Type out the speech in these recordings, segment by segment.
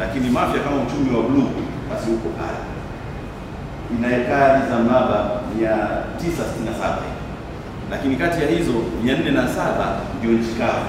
lakini Mafia kama uchumi wa bluu basi huko pale ina ekari za mraba 967 lakini kati ya hizo 407 ndio nchi kavu,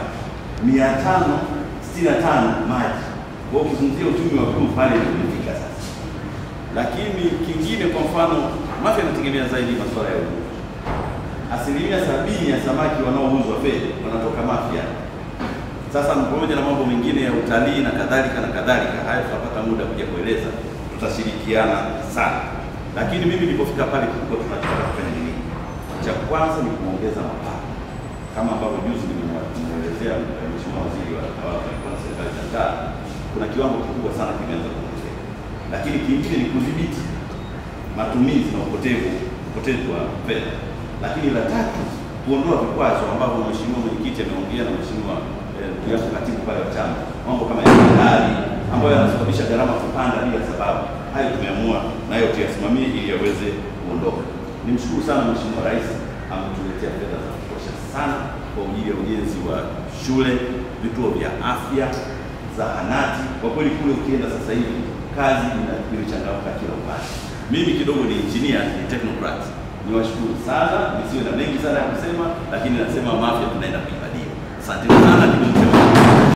565 maji. Kwa hiyo ukizungumzia uchumi wa bluu pale ndio umefika sasa. Lakini kingine, kwa mfano, Mafia inategemea zaidi masuala ya uvuvi. Asilimia sabini ya samaki wanaouzwa Feri wanatoka Mafia. Sasa pamoja na mambo mengine ya utalii na kadhalika na kadhalika, haya tutapata muda kuja kueleza, tutashirikiana sana. Lakini mimi nilipofika pale, kilikuwa tunataka kufanya nini? Cha kwanza ni kuongeza mapato, kama ambavyo juzi nimemwelezea Mheshimiwa Waziri wa Tawala na Serikali za Mitaa, kuna kiwango kikubwa sana kimeanza kuongezeka, lakini kingine ni kudhibiti matumizi na upotevu upotevu wa fedha, lakini la tatu kuondoa vikwazo ambavyo Mheshimiwa Mwenyekiti ameongea na Mheshimiwa ndugu yangu katibu pale wa chama, mambo kama ya bandari ambayo yanasababisha gharama kupanda bila sababu. Hayo tumeamua nayo tuyasimamie ili yaweze kuondoka. Nimshukuru sana Mheshimiwa Rais ametuletea fedha za kutosha sana kwa ajili ya ujenzi wa shule, vituo vya afya, zahanati. Kwa kweli kule ukienda sasa hivi kazi imechangamka kila upande. Mimi kidogo ni engineer, ni technocrat. Niwashukuru sana, nisiwe na mengi sana ya kusema, lakini nasema Mafia tunaenda kuibadia. Asante sana.